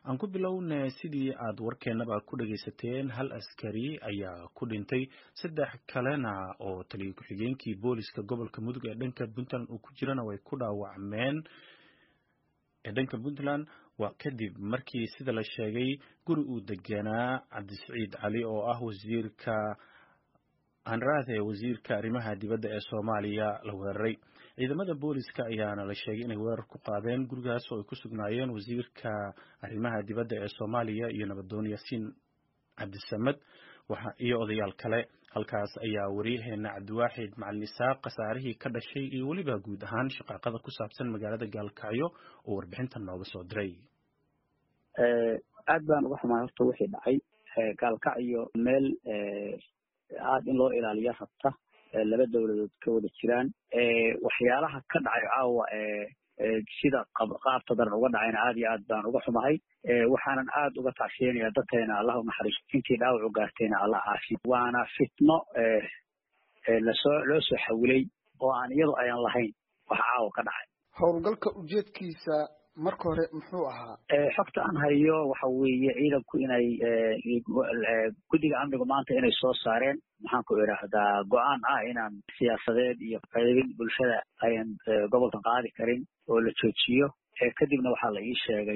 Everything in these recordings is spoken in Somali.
aan ku bilowna sidii aad warkeenaba ku dhagaysateen hal askari ayaa ku dhintay saddex kalena oo taliya ku-xigeenkii booliska gobolka mudug ee dhanka puntland uu ku jirana way ku dhaawacmeen ee dhanka puntland waa kadib markii sida la sheegay guri uu deganaa cabdisiciid cali oo ah wasiirka anraade wasiirka arrimaha dibadda ee soomaaliya la weeraray ciidamada booliska ayaana la sheegay inay weerar ku qaadeen gurigaas oo ay ku sugnaayeen wasiirka arrimaha dibadda ee soomaaliya iyo nabadoon yaasiin cabdisamed iyo odayaal kale halkaas ayaa wariyaheena cabdiwaaxid macalin isaaq khasaarihii ka dhashay iyo weliba guud ahaan shaqaaqada ku saabsan magaalada gaalkacyo oo warbixintan nooga soo diray aad baan uga xumaay horta wixii dhacay gaalkacyo meel aad in loo ilaaliyo rabta laba dowladood ka wada jiraan waxyaalaha ka dhacay caawa sida qaabta daran uga dhacayna aad iyo aad baan uga xumahay waxaanan aad uga tacshiyanaya dadkeena allah unaxariisto intii dhaawac u gaartayna allah caafiyo waana fitno lasoo loo soo xawilay oo aan iyadu ayan lahayn wax caawa ka dhacay howlgalka ujeedkiisa marka hore muxuu ahaa xogta aan hayo waxa weeye ciidanku inay guddiga amnigu maanta inay soo saareen maxaan ku idhaahdaa go-aan ah inaan siyaasadeed iyo qaybin bulshada ayan gobolka qaadi karin oo la joojiyo kadibna waxaa la ii sheegay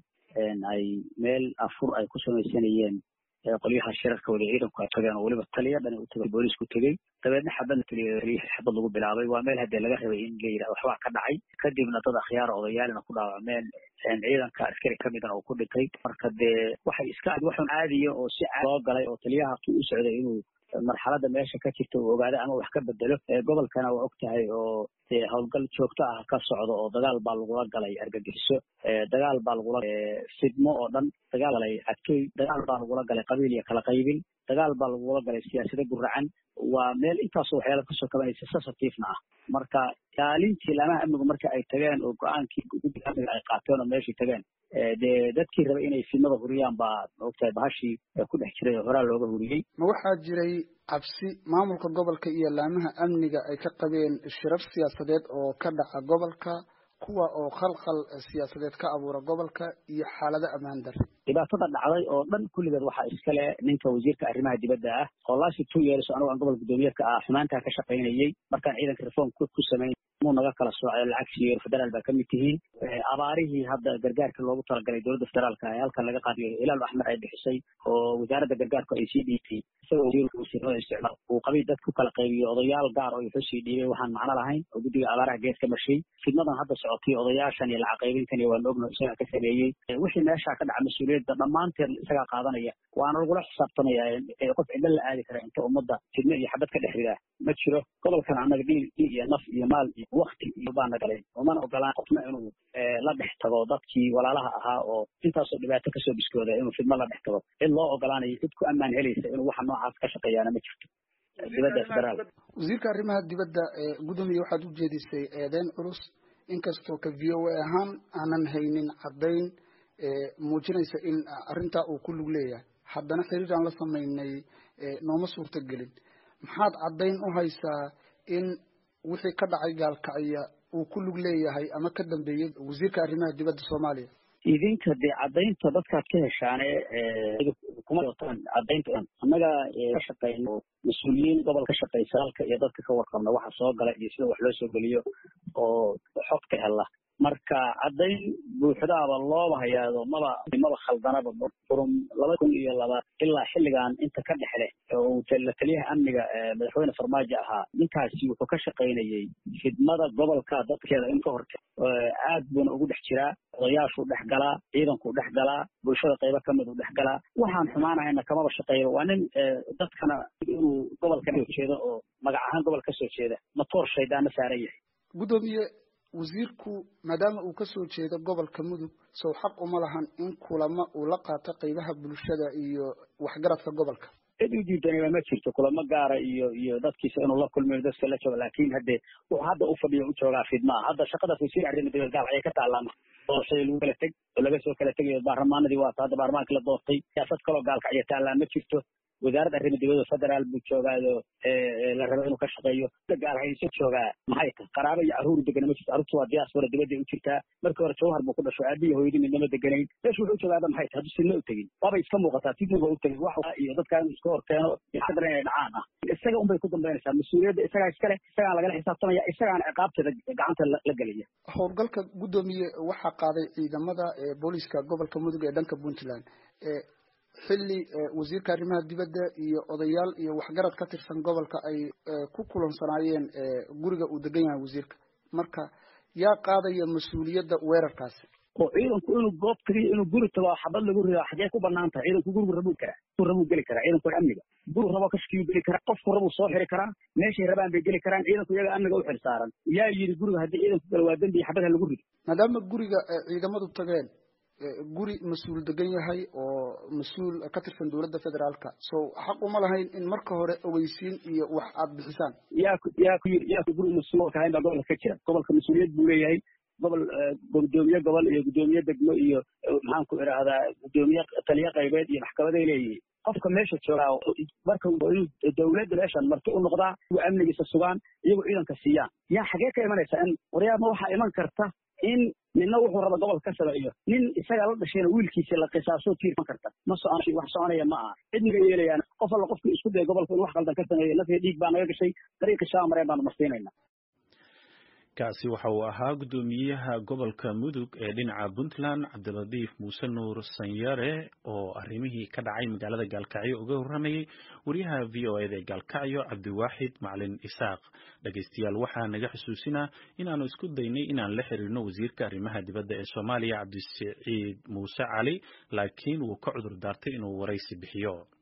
in ay meel afur ay ku samaysanayeen qolyaha shirarka wada ciidanku ay tageen oo weliba taliya dhani u tagay boolisku tegey dabeedna xabadna taliya xabad lagu bilaabay waa meel haddee laga rabay in la yidhahdo waxbaa ka dhacay kadibna dad akhyaara odayaalina ku dhaawacmeen ciidanka askari ka midana uu ku dhintay marka dee waxay iska waxun caadiya oo si loo galay oo taliyaha tu u socday inuu marxaladda meesha ka jirta uu ogaado ama wax ka bedelo gobolkana waa og tahay oo dee howlgal joogto ah ka socdo oo dagaal baa lagula galay argagixiso dagaal baa lagula fidmo oo dhan dagaal galay adkey dagaal baa lagula galay qabiil iyo kala qaybin dagaal baa lagula galay siyaasado guracan waa meel intaasoo waxyaala kasoo kabanaysa sensitiefna ah marka ilaalintii laamaha amnigu marka ay tageen oo go-aankii guddiga amniga ay qaateen oo meeshii tageen dee dadkii rabay inay fidnada huriyaan baa maogtahay bahashii ku dhex jiray oo horaa looga huriyey ma waxaa jiray cabsi maamulka gobolka iyo laamaha amniga ay ka qabeen shirar siyaasadeed oo ka dhaca gobolka kuwa oo khalkhal siyaasadeed ka abuura gobolka iyo xaalado ammaan darre dhibaatada dhacday oo dhan kulligeed waxaa iskale ninka wasiirka arrimaha dibadda ah oo lasi two years anigo aan gobolka guddoomiyeedka ah xumaantaa ka shaqaynayey markaan ciidanka reform ku samayn muu naga kala soocay lacag siiyo federaal baa kamid tihiin abaarihii hadda gargaarka loogu talagalay dowladda federaalka ee halkan laga qaadiyo hilaal axmed ay bixisay oo wasaaradda gargaarku ay sii dhiibtay isagoo wasiirka wasiirada isticmaal uu qabay dad ku kala qaybiyo odayaal gaar oo wuxuu sii dhiibay waxaan macno lahayn oo guddiga abaaraha gees ka marshay fidnadan hadda socotay odayaashan iyo lacag qaybintan iyo waan ogno isagaa ka sameeyey wixii meeshaa ka dhaca mas-uuliyadda dhammaanteed isagaa qaadanaya waana lagula xisaabtamaya qof cidlo la aadi kara inta ummadda fidno iyo xabad ka dhex ridaa ma jiro gobolkan annaga dhiil dhiil iyo naf iyo maal iyo wakti iyo baana galay umana ogolaan qofna inuu la dhex tago dadkii walaalaha ahaa oo intaasoo dhibaato kasoo biskooda inuu fidmo la dhex tago cid loo ogolaanayo cid ku ammaan helaysa inuu waxa noocaas ka shaqeeyaana ma jirto dibadda federaal wasiirka arrimaha dibadda gudoomiye waxaad u jeedisay eedeyn culus inkastoo ka v o a ahaan aanan haynin caddayn muujinaysa in arrintaa uu ku lug leeyahay haddana xiriir aan la samaynay nooma suurto gelin maxaad caddayn u haysaa in wixii ka dhacay gaalkacya uu ku lug leeyahay ama ka dambeeyey wasiirka arrimaha dibadda soomaaliya idinka dee caddaynta dadkaad ka heshaane kuma wataan caddaynta annaga ka shaqeyno mas-uuliyiin gobol ka shaqeysa halka iyo dadka ka warqabna waxa soo gala iyo sida wax loo soo geliyo oo xogta hela marka caddayn buuxdaaba looba hayaado maba maba khaldanaba furum laba kun iyo laba ilaa xilligan inta ka dhexle oo la taliyaha amniga madaxweyne farmaajo ahaa ninkaasi wuxuu ka shaqaynayey khidmada gobolka dadkeeda in ka horte aad buuna ugu dhex jiraa odayaashuu dhex galaa ciidankuu dhex galaa bulshada qaybo kamid uu dhex galaa waxaan xumaanahayna kamaba shaqeeyba waa nin dadkana inuu gobolka soo jeedo oo magac ahaan gobol ka soo jeeda matoor shaydaana saaran yahay gudoomiye wasiirku maadaama uu kasoo jeedo gobolka mudug sow xaq uma lahan in kulamo uu la qaato qaybaha bulshada iyo waxgaradka gobolka cid u diidanaba ma jirto kulamo gaara iyo iyo dadkiisa inuu la kulmiyo dadka la joogo laakin hadde wuxuu hadda u fadhiyo u joogaa fidmaa hadda shaqadaas wasiir arrimo dibad gaal ayay ka taallaa doorashadii lagu kala teg oo laga soo kala tegayo baarlamaanadii waata hadda baarlamaankii la doortay siyaasad kaloo gaalka aya taallaa ma jirto wasaaradda arrimaha dibadda federaal buu joogaayo la rabo inuu ka shaqeeyo gaalhayso joogaa maxay tahay qaraabo iyo carruur degana ma jirto carruurtu waa diaspora dibadday u jirtaa markii hore jawhar buu ku dhasho aabihi hooyadii midnama deganayn meeshu wuxuu joogaaba maxay tahay hadduu sinna u tegin waabay iska muuqataa sidnuba u tegin wax iyo dadkaa inuu iska hor keeno iskadara inay dhacaan ah isaga unbay ku dambaynaysaa mas-uuliyadda isagaa iskale isagaan lagala xisaabtamaya isagaana ciqaabteeda gacanta la gelaya howlgalka guddoomiye waxaa qaaday ciidamada booliska gobolka mudug ee dhanka puntland xilli wasiirka arrimaha dibadda iyo odayaal iyo waxgarad ka tirsan gobolka ay ku kulansanaayeen guriga uu degan yahay wasiirka marka yaa qaadaya mas-uuliyadda weerarkaasi oo ciidanku inuu goob tagiyo inuu guri tago xabad lagu rido xagee ku banaan tahay ciidanku gurigu rabuu karaa guri rabuu geli karaa ciidanku amniga guri raboo kashkiyuu geli karaa qofku rabuu soo xiri karaa meeshay rabaan bay geli karaan ciidanku iyaga amniga u xil saaran yaa yidhi guriga haddii ciidanku gala waa dembi xabadha lagu rido maadaama guriga ciidamadu tageen guri mas-uul degan yahay oo mas-uul ka tirsan dowladda federaalka so xaq uma lahayn in marka hore ogeysiin iyo wax aada bixisaan yaa ku yaa ku yaa ku guri mas-uulka ahayn baa gobolka ka jira gobolka mas-uuliyad buu leeyahay gobol gudoomiye gobol iyo gudoomiye degmo iyo maxaan ku idhaahdaa gudoomiye taliye qaybeed iyo maxkamaday leeyihiin qofka meesha joogaa marka inuu dawladda meeshan marti u noqdaa kuwa amnigiisa sugaan iyagoo ciidanka siiyaan yaa xagee ka imanaysa in waryaama waxaa iman karta in ninna wuxuu raba gobolka ka sameeyo nin isagaa la dhashayna wiilkiisa la qisaaso tiirman karta ma socon wax soconaya ma aha cidniga yeelayaan qof alla qofkii isku daya gobolka in wax qaldan ka sameeyo nafya dhiig baa naga gashay dariiqi shaa mareen baanu marsiinayna kaasi waxa uu ahaa guddoomiyaha gobolka mudug ee dhinaca puntland cabdiladiif muuse nuur sanyare oo arrimihii ka dhacay magaalada gaalkacyo uga warramayay wariyaha v o eda ee gaalkacyo cabdiwaaxid macalin isaaq dhegaystayaal waxaa naga xusuusinaa inaanu isku daynay inaan la xiriirno wasiirka arrimaha dibadda ee soomaaliya cabdisiciid muuse cali laakiin wuu ka cudur daartay inuu waraysi bixiyo